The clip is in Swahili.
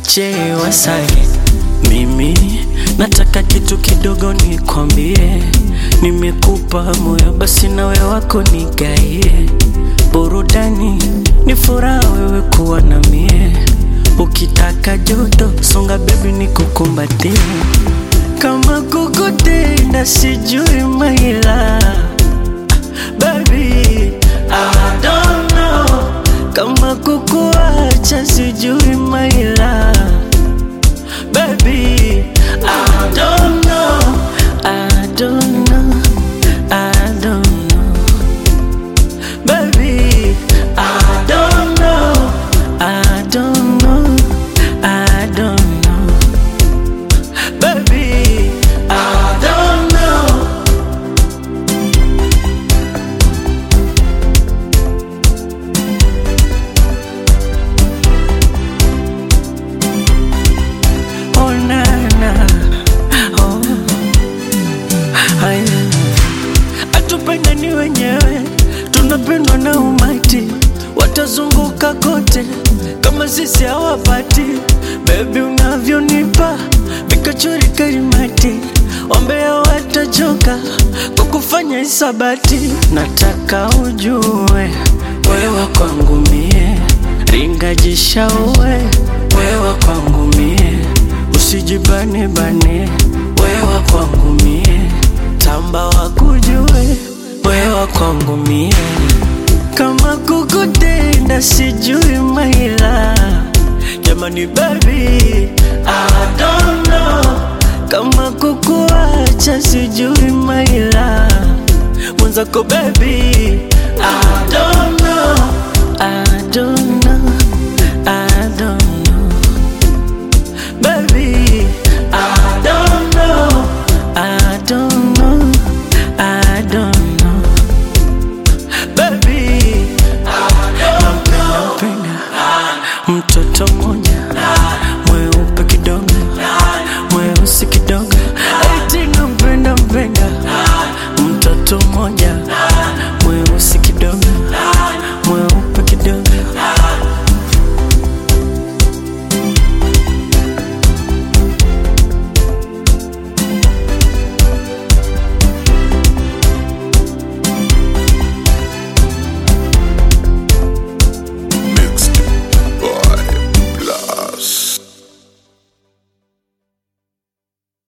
J Wasage, mimi nataka kitu kidogo nikwambie, nimekupa moyo basi nawe wako nigaie, burudani ni furaha wewe kuwa na mie, ukitaka joto songa bebi nikukumbatie, kama kukutenda sijui maila baby I don't know kama kukuacha sijui maila baby I don't know I don't know I don't know baby I don't know I don't know I don't know baby I don't know Oh na na oh haya atupendani wenyewe tunapendwa na umati watazunguka kote kama sisi hawapati bebi unavyonipa vikachori karimati wambea watachoka kwa kufanya hisabati nataka ujue wewa kwangu mie ringajishaue wewa kwangu mie usijibane bane wewa kwangu mie tamba wakujue wewa kwangu mie kama kukutenda sijui maila jamani baby I don't know kama kukuacha sijui maila mwenzako baby I don't know I don't